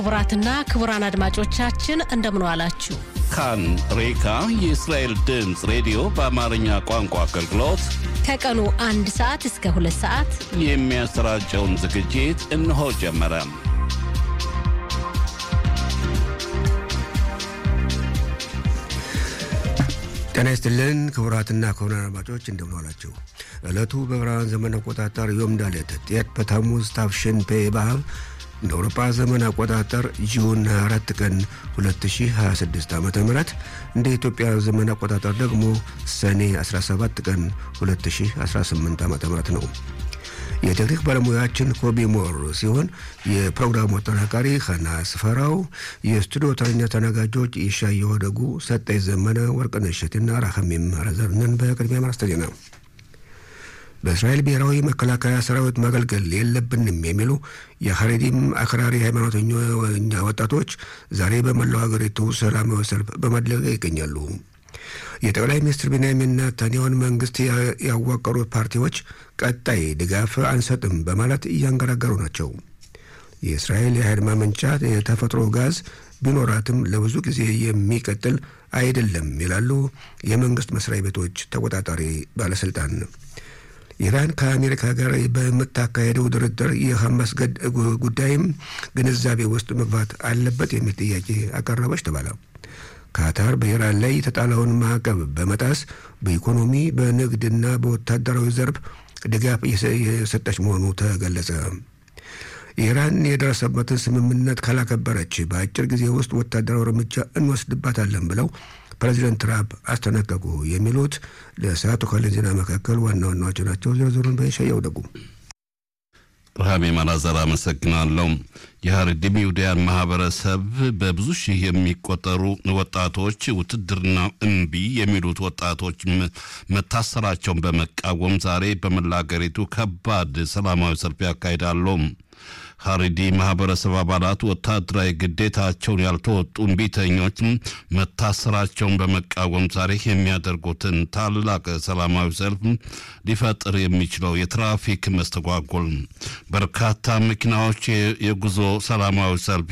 ክቡራትና ክቡራን አድማጮቻችን እንደምን ዋላችሁ። ካን ሬካ የእስራኤል ድምፅ ሬዲዮ በአማርኛ ቋንቋ አገልግሎት ከቀኑ አንድ ሰዓት እስከ ሁለት ሰዓት የሚያሰራጨውን ዝግጅት እነሆ ጀመረ። ጤና ይስጥልን ክቡራትና ክቡራን አድማጮች እንደምን ዋላችሁ። ዕለቱ በብርሃን ዘመን አቆጣጠር ዮም ዳሌት ጤት በታሙዝ ታፍሽን ፔ ባብ እንደ አውሮፓ ዘመን አቆጣጠር ጁን 24 ቀን 2026 ዓ ም እንደ ኢትዮጵያ ዘመን አቆጣጠር ደግሞ ሰኔ 17 ቀን 2018 ዓ ም ነው። የቴክኒክ ባለሙያችን ኮቢ ሞር ሲሆን የፕሮግራሙ አጠናቃሪ ኸና ስፈራው፣ የስቱዲዮ ተረኛ ተናጋጆች ይሻየው ደጉ፣ ሰጠኝ ዘመነ፣ ወርቅነሽ እሸቴና ራኸሚም ረዘርነን። በቅድሚያ ማርስተ ዜና በእስራኤል ብሔራዊ መከላከያ ሰራዊት ማገልገል የለብንም የሚሉ የሐሬዲም አክራሪ ሃይማኖተኛ ወጣቶች ዛሬ በመላው ሀገሪቱ ሰላማዊ ሰልፍ በማድረግ ይገኛሉ። የጠቅላይ ሚኒስትር ቤንያሚን ኔታንያሁን መንግስት ያዋቀሩት ፓርቲዎች ቀጣይ ድጋፍ አንሰጥም በማለት እያንገራገሩ ናቸው። የእስራኤል የኃይል ማመንጫ የተፈጥሮ ጋዝ ቢኖራትም ለብዙ ጊዜ የሚቀጥል አይደለም ይላሉ የመንግስት መስሪያ ቤቶች ተቆጣጣሪ ባለስልጣን። ኢራን ከአሜሪካ ጋር በምታካሄደው ድርድር የሐማስ ጉዳይም ግንዛቤ ውስጥ መግባት አለበት የሚል ጥያቄ አቀረበች ተባለ። ካታር በኢራን ላይ የተጣለውን ማዕቀብ በመጣስ በኢኮኖሚ በንግድና በወታደራዊ ዘርፍ ድጋፍ የሰጠች መሆኑ ተገለጸ። ኢራን የደረሰበትን ስምምነት ካላከበረች በአጭር ጊዜ ውስጥ ወታደራዊ እርምጃ እንወስድባታለን ብለው ፕሬዚደንት ትራምፕ አስጠነቀቁ። የሚሉት ለሰዓቱ ካለን ዜና መካከል ዋና ዋናዎች ናቸው። ዝርዝሩን በሸያው ደጉ ብርሃሜ ማላዘር አመሰግናለሁ። የሀረሪም ይሁዳያን ማህበረሰብ በብዙ ሺህ የሚቆጠሩ ወጣቶች ውትድርና እምቢ የሚሉት ወጣቶች መታሰራቸውን በመቃወም ዛሬ በመላ አገሪቱ ከባድ ሰላማዊ ሰልፍ ያካሂዳሉ። ሀሪዲ ማህበረሰብ አባላት ወታደራዊ ግዴታቸውን ያልተወጡ እምቢተኞች መታሰራቸውን በመቃወም ዛሬ የሚያደርጉትን ታላቅ ሰላማዊ ሰልፍ ሊፈጥር የሚችለው የትራፊክ መስተጓጎል በርካታ መኪናዎች የጉዞ ሰላማዊ ሰልፍ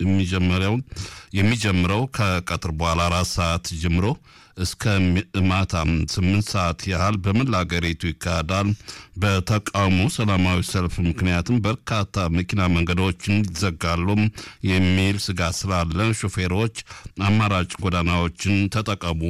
የሚጀምረው ከቀትር በኋላ አራት ሰዓት ጀምሮ እስከ ማታ ስምንት ሰዓት ያህል በመላ አገሪቱ ይካሄዳል። በተቃውሞ ሰላማዊ ሰልፍ ምክንያትም በርካታ መኪና መንገዶችን ይዘጋሉ የሚል ስጋት ስላለ ሾፌሮች አማራጭ ጎዳናዎችን ተጠቀሙ።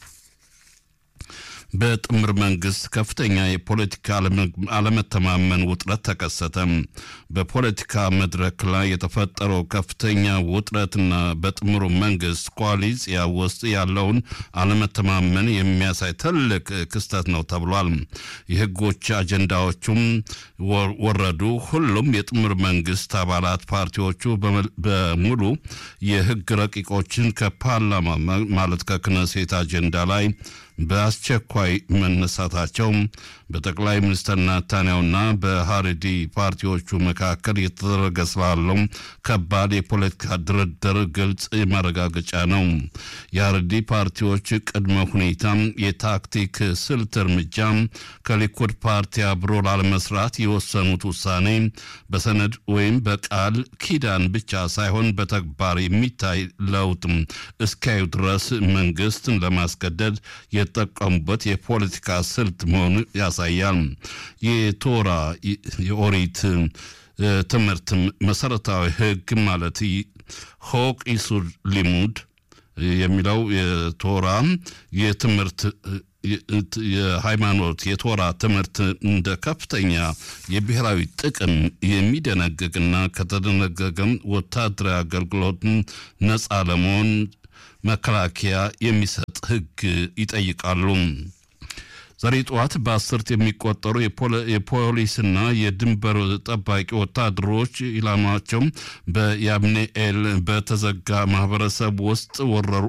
በጥምር መንግስት ከፍተኛ የፖለቲካ አለመተማመን ውጥረት ተከሰተ። በፖለቲካ መድረክ ላይ የተፈጠረው ከፍተኛ ውጥረትና በጥምሩ መንግስት ኮአሊሲያ ውስጥ ያለውን አለመተማመን የሚያሳይ ትልቅ ክስተት ነው ተብሏል። የህጎች አጀንዳዎቹም ወረዱ። ሁሉም የጥምር መንግስት አባላት ፓርቲዎቹ በሙሉ የህግ ረቂቆችን ከፓርላማ ማለት ከክነሴት አጀንዳ ላይ በአስቸኳይ መነሳታቸው በጠቅላይ ሚኒስትር ናታንያሁና በሀሬዲ ፓርቲዎቹ መካከል የተደረገ ስላለው ከባድ የፖለቲካ ድርድር ግልጽ ማረጋገጫ ነው። የሀሬዲ ፓርቲዎች ቅድመ ሁኔታ የታክቲክ ስልት እርምጃ ከሊኩድ ፓርቲ አብሮ ላለመስራት የወሰኑት ውሳኔ በሰነድ ወይም በቃል ኪዳን ብቻ ሳይሆን በተግባር የሚታይ ለውጥ እስኪያዩ ድረስ መንግስትን ለማስገደድ የተጠቀሙበት የፖለቲካ ስልት መሆኑ ያሳያል። የቶራ የኦሪት ትምህርት መሰረታዊ ህግ ማለት ሆቅ ኢሱር ሊሙድ የሚለው የቶራ የትምህርት የሃይማኖት የቶራ ትምህርት እንደ ከፍተኛ የብሔራዊ ጥቅም የሚደነግግና ከተደነገገም ወታደራዊ አገልግሎትን ነፃ ለመሆን መከላከያ የሚሰጥ ህግ ይጠይቃሉ። ዛሬ ጠዋት በአስርት የሚቆጠሩ የፖሊስና የድንበር ጠባቂ ወታደሮች ኢላማቸው በያብኔኤል በተዘጋ ማህበረሰብ ውስጥ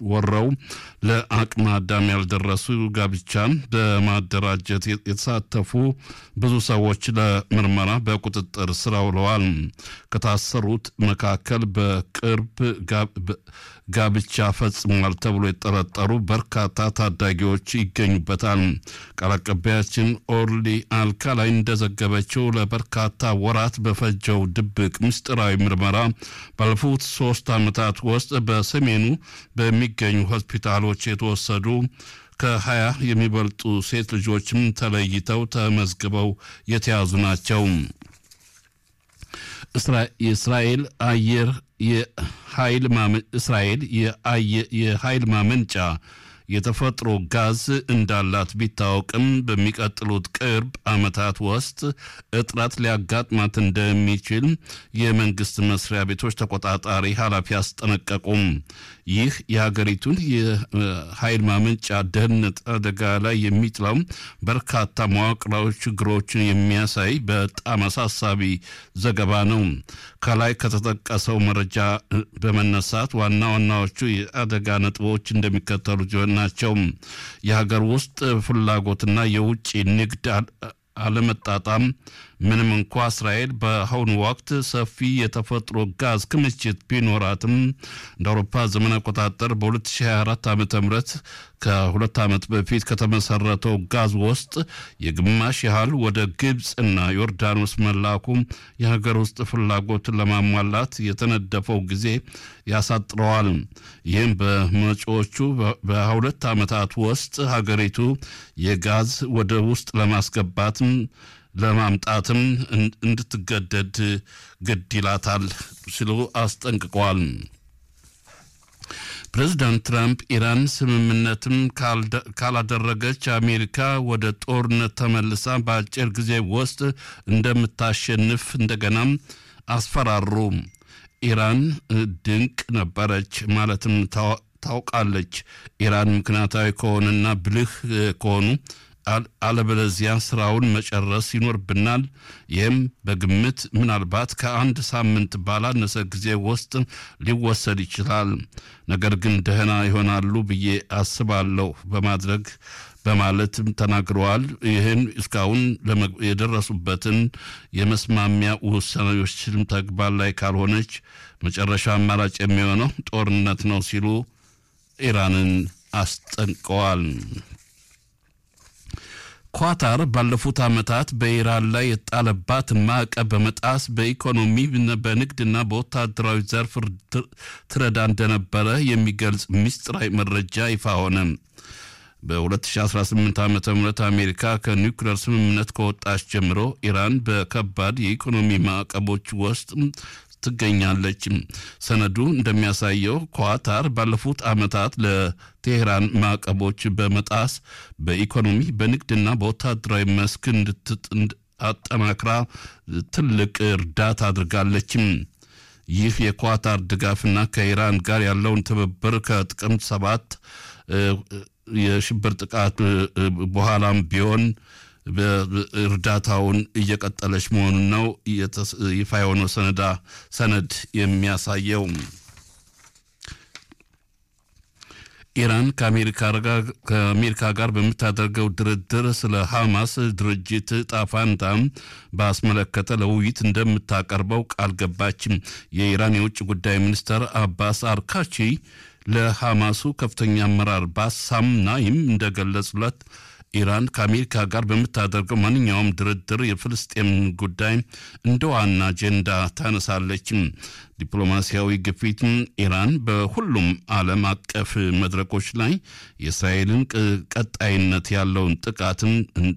ወረው ለአቅመ አዳም ያልደረሱ ጋብቻን በማደራጀት የተሳተፉ ብዙ ሰዎች ለምርመራ በቁጥጥር ስር ውለዋል። ከታሰሩት መካከል በቅርብ ጋብቻ ፈጽሟል ተብሎ የጠረጠሩ በርካታ ታዳጊዎች ይገኙበታል። ቃል አቀባያችን ኦርሊ አልካላይ እንደዘገበችው ለበርካታ ወራት በፈጀው ድብቅ ምስጢራዊ ምርመራ ባለፉት ሶስት ዓመታት ውስጥ በሰሜኑ በሚገኙ ሆስፒታሎች የተወሰዱ ከሀያ የሚበልጡ ሴት ልጆችም ተለይተው ተመዝግበው የተያዙ ናቸው። የእስራኤል አየር የኃይል እስራኤል የኃይል ማመንጫ የተፈጥሮ ጋዝ እንዳላት ቢታወቅም በሚቀጥሉት ቅርብ ዓመታት ውስጥ እጥረት ሊያጋጥማት እንደሚችል የመንግስት መስሪያ ቤቶች ተቆጣጣሪ ኃላፊ አስጠነቀቁም። ይህ የሀገሪቱን የኃይል ማመንጫ ደህንነት አደጋ ላይ የሚጥለው በርካታ መዋቅራዊ ችግሮችን የሚያሳይ በጣም አሳሳቢ ዘገባ ነው። ከላይ ከተጠቀሰው መረጃ በመነሳት ዋና ዋናዎቹ የአደጋ ነጥቦች እንደሚከተሉት ናቸው። የሀገር ውስጥ ፍላጎትና የውጭ ንግድ አለመጣጣም ምንም እንኳ እስራኤል በአሁኑ ወቅት ሰፊ የተፈጥሮ ጋዝ ክምችት ቢኖራትም እንደ አውሮፓ ዘመን አቆጣጠር በ2024 ዓ ም ከሁለት ዓመት በፊት ከተመሰረተው ጋዝ ውስጥ የግማሽ ያህል ወደ ግብፅና ዮርዳኖስ መላኩ የሀገር ውስጥ ፍላጎትን ለማሟላት የተነደፈው ጊዜ ያሳጥረዋል። ይህም በመጪዎቹ በሁለት ዓመታት ውስጥ ሀገሪቱ የጋዝ ወደ ውስጥ ለማስገባትም ለማምጣትም እንድትገደድ ግድ ይላታል ሲሉ አስጠንቅቀዋል። ፕሬዚዳንት ትራምፕ ኢራን ስምምነትም ካላደረገች አሜሪካ ወደ ጦርነት ተመልሳ በአጭር ጊዜ ውስጥ እንደምታሸንፍ እንደገናም አስፈራሩ። ኢራን ድንቅ ነበረች ማለትም ታውቃለች። ኢራን ምክንያታዊ ከሆነና ብልህ ከሆኑ አለበለዚያ ስራውን መጨረስ ይኖርብናል። ይህም በግምት ምናልባት ከአንድ ሳምንት ባላነሰ ጊዜ ውስጥ ሊወሰድ ይችላል። ነገር ግን ደህና ይሆናሉ ብዬ አስባለሁ በማድረግ በማለትም ተናግረዋል። ይህን እስካሁን የደረሱበትን የመስማሚያ ውሳኔዎችም ተግባር ላይ ካልሆነች መጨረሻ አማራጭ የሚሆነው ጦርነት ነው ሲሉ ኢራንን አስጠንቀዋል። ኳታር ባለፉት ዓመታት በኢራን ላይ የጣለባት ማዕቀብ በመጣስ በኢኮኖሚ በንግድና በወታደራዊ ዘርፍ ትረዳ እንደነበረ የሚገልጽ ምስጢራዊ መረጃ ይፋ ሆነ። በ2018 ዓ ም አሜሪካ ከኒውክሌር ስምምነት ከወጣች ጀምሮ ኢራን በከባድ የኢኮኖሚ ማዕቀቦች ውስጥ ትገኛለች። ሰነዱ እንደሚያሳየው ኳታር ባለፉት ዓመታት ለቴሄራን ማዕቀቦች በመጣስ በኢኮኖሚ በንግድና በወታደራዊ መስክ አጠናክራ ትልቅ እርዳታ አድርጋለችም። ይህ የኳታር ድጋፍና ከኢራን ጋር ያለውን ትብብር ከጥቅምት ሰባት የሽብር ጥቃት በኋላም ቢሆን እርዳታውን እየቀጠለች መሆኑን ነው ይፋ የሆነው ሰነዳ ሰነድ የሚያሳየው። ኢራን ከአሜሪካ ጋር በምታደርገው ድርድር ስለ ሐማስ ድርጅት ጣፋንታ ባስመለከተ ለውይይት እንደምታቀርበው ቃል ገባችም። የኢራን የውጭ ጉዳይ ሚኒስትር አባስ አርካቺ ለሐማሱ ከፍተኛ አመራር ባሳም ናይም እንደገለጹለት ኢራን ከአሜሪካ ጋር በምታደርገው ማንኛውም ድርድር የፍልስጤም ጉዳይ እንደ ዋና አጀንዳ ታነሳለች። ዲፕሎማሲያዊ ግፊትም ኢራን በሁሉም ዓለም አቀፍ መድረኮች ላይ የእስራኤልን ቀጣይነት ያለውን ጥቃትን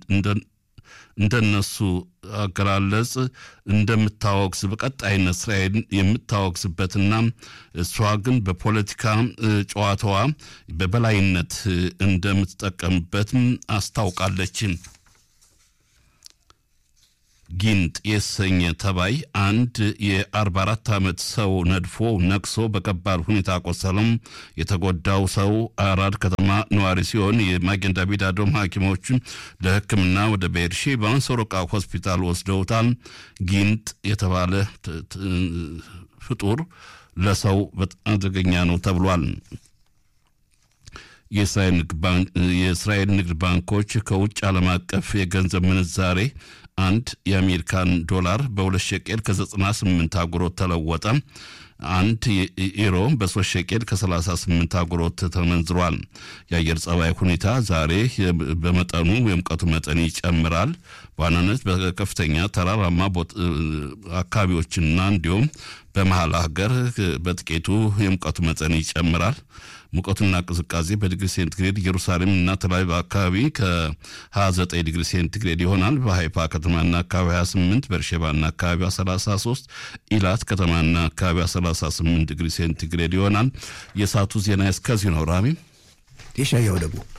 እንደነሱ አገላለጽ እንደምታወግዝ በቀጣይነት እስራኤል የምታወግዝበትና እሷ ግን በፖለቲካ ጨዋታዋ በበላይነት እንደምትጠቀምበትም አስታውቃለች። ጊንጥ የተሰኘ ተባይ አንድ የ44 ዓመት ሰው ነድፎ ነቅሶ በከባድ ሁኔታ ቆሰለም። የተጎዳው ሰው አራድ ከተማ ነዋሪ ሲሆን የማጌን ዳቪድ አዶም ሐኪሞች ለሕክምና ወደ ቤርሼባ ሶሮቃ ሆስፒታል ወስደውታል። ጊንጥ የተባለ ፍጡር ለሰው በጣም አደገኛ ነው ተብሏል። የእስራኤል ንግድ ባንኮች ከውጭ ዓለም አቀፍ የገንዘብ ምንዛሬ አንድ የአሜሪካን ዶላር በሁለት ሸቄል ከ98 አጉሮት ተለወጠ። አንድ ኢሮ በሶስት ሸቄል ከ38 አጉሮት ተመንዝሯል። የአየር ጸባይ ሁኔታ ዛሬ በመጠኑ የሙቀቱ መጠን ይጨምራል። በዋናነት በከፍተኛ ተራራማ አካባቢዎችና እንዲሁም በመሀል ሀገር በጥቂቱ የሙቀቱ መጠን ይጨምራል። ሙቀቱና ቅዝቃዜ በዲግሪ ሴንቲግሬድ ኢየሩሳሌም እና ተላቪቭ አካባቢ ከ29 ዲግሪ ሴንቲግሬድ ይሆናል። በሀይፋ ከተማና አካባቢ 28፣ በርሼባና አካባቢ 33፣ ኢላት ከተማና አካባቢ 38 ዲግሪ ሴንቲግሬድ ይሆናል። የሰዓቱ ዜና እስከዚህ ነው። ራሚ የሻያው ደግሞ